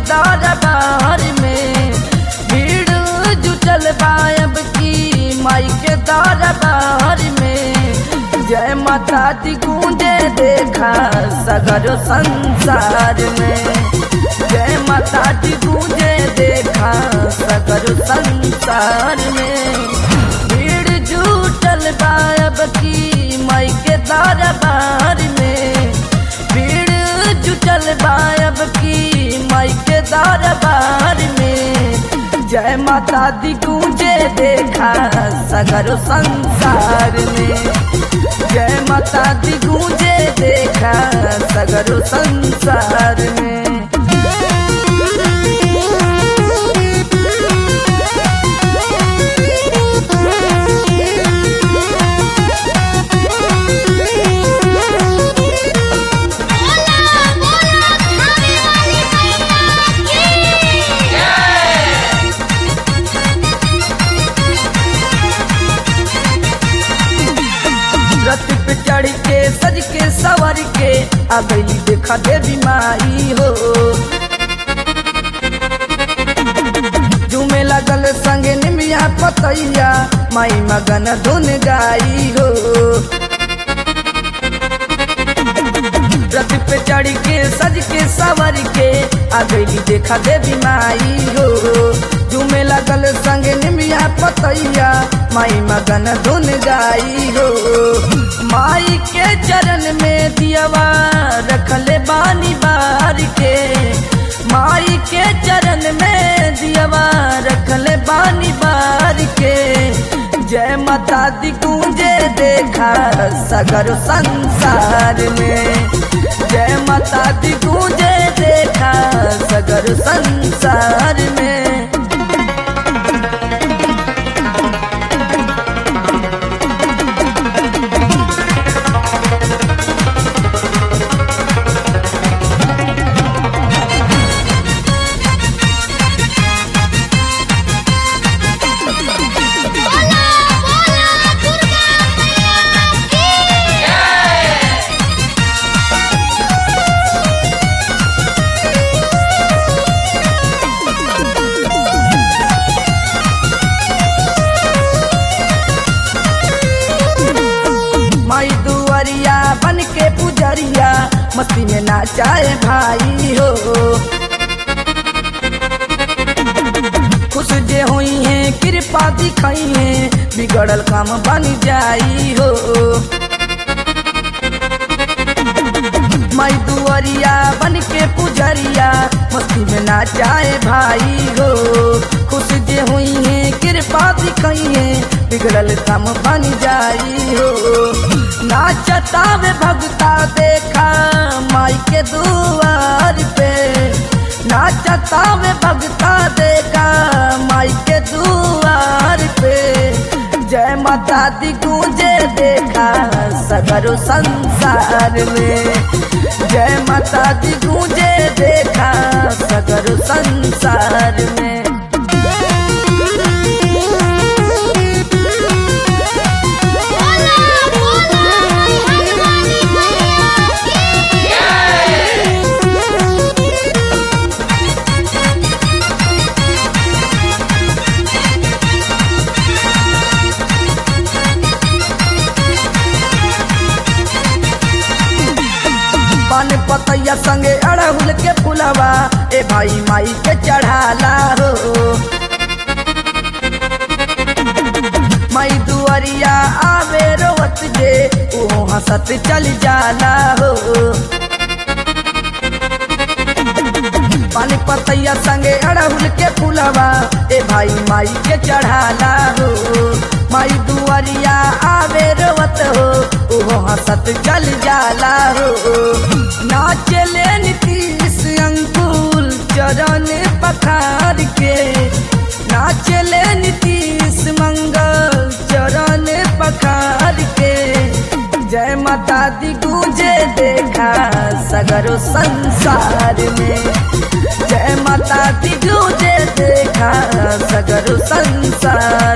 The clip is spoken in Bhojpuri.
दरबार में भीड़ जुटल बायब की माई के दरबार में जय माता दी गूंजे देखा सगर संसार में जय माता दी गूंजे देखा सगर संसार में भीड़ जुटल बायब की माई के दरबार में भीड़ जुटल बायब की माई के दरबार में जय माता दी गूंजे देखा सगर संसार में जय माता दी गूंजे देखा सगर संसार में बोला बोला खाने वाली मैया की रथ पे चढ़ के सज के सवर के आ गई देखा देवी माई हो झूमे लगल संगे निमिया पतैया माई मगन धुन गाई हो रथ पे चढ़ के सज के सवर के आ गई देखा देवी माई हो झूमे लगल संगे निमिया पतैया माई मगन धुन गाई हो माई के चरण में दियवा रखले बानी बार के माई के चरण में दियवा रखले बानी बार के जय माता दी गूंजे देखा सगर संसार में जय माता दी गूंजे देखा सगर संसार में बोला बोला दुर्गा मैया की माई दुआरिया बन के पुजरिया मस्ती में नाचाए भाई हो खुश जे हुई है कृपा दिखाई है बिगड़ल काम बन जाई हो माई दुआरिया बन के पुजरिया मस्ती में नाचाए भाई हो खुश जे हुई है कृपा दिखाई है बिगड़ल काम बन जाई हो नाचता वे भगता देखा माई के दुआर पे नाचता वे भगता देखा माई के दुआर पे जय माता दी गूंजे देखा सगरो संसार में जय माता दी गूंजे देखा सगरो संसार में बोला बोला खाने वाली मैया की पान पतैया संगे अड़हुल के फुलवा ए भाई माई के चढ़ाला हो माई दुआरिया आवे रोवत जे ओ हंसत चल जाला हो पानी पतैया संगे अड़हुल के फुलवा ए भाई माई के चढ़ाला हो माई दुआरिया आवे रोवत हो ओहो हंसत चल जाला हो नाचले नीतीश अंकुल चरण पखार के नाचले नीतीश मंगल चरण पखार के जय माता दी गूंजे देखा सगरो संसार में जय माता दी गूंजे देखा सगरो संसार